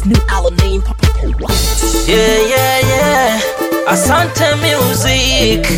new Alamein Papa Yeah, yeah, yeah. Asante Music.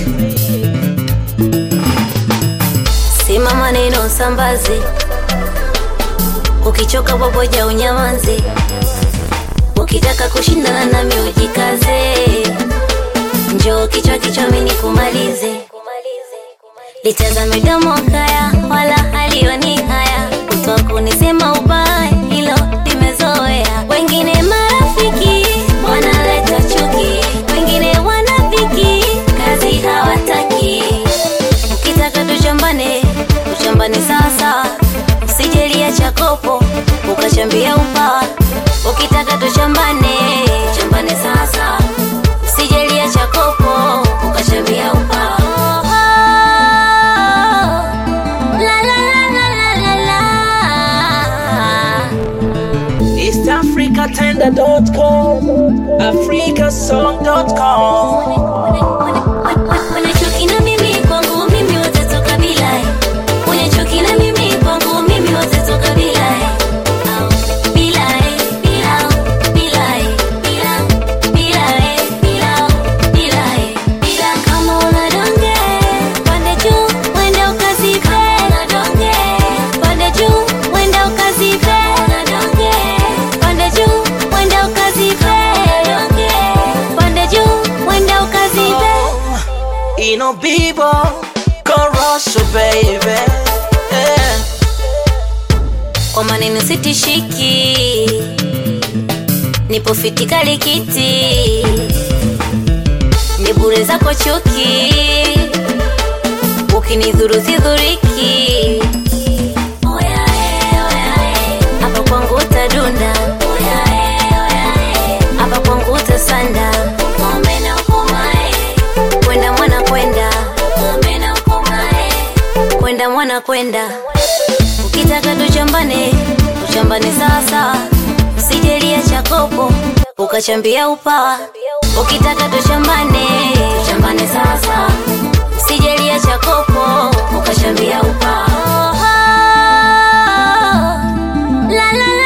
Sema maneno sambazi, ukichoka boboja unyamanzi, ukitaka kushindana nami ujikaze, njoo kichwa kichwa mini kumalize, litazame domo kaya wala halioni haya, kutoa kunisema ubaya hilo limezoea, wengine marafiki wanaleta chuki, wengine wanafiki kazi hawataki ukitaka tuchambane tuchambane sasa usijelia chakopo ukachambia upawa ukitaka tuchambane chambane sasa usijelia chakopo ukachambia upawa La, la, la, la, la, la, la. EastAfricaTender.com. AfricaSong.com. Mwenye chuki na mimi kwangu mimi wote toka bila Mwenye chuki na mimi kwangu mimi wote toka bila Au, bila bila bila bila bila bila bila bila kama una donge pande juu wenda ukazipe una donge pande juu wenda ukazipe una donge pande juu wenda ukazipe una donge pande juu wenda ukazipe Ino Bibo. Corosso, baby. Yeah. kwa maneno sitishiki, nipo fiti kalikiti, ni bure zako chuki, ukinidhuru sidhuriki. Oya, eh, oya, eh, hapa kwangu utadunda, Oya, eh, oya, eh, hapa kwangu utasanda, ng'ombe na ukomae, kwenda mwana kwenda, ng'ombe na ukomae, kwenda mwana kwenda ukitaka tuchambane tuchambane sasa usijelia chakopo ukachambia upawa ukitaka tuchambane tuchambane sasa usijelia chakopo ukachambia upawa la, la,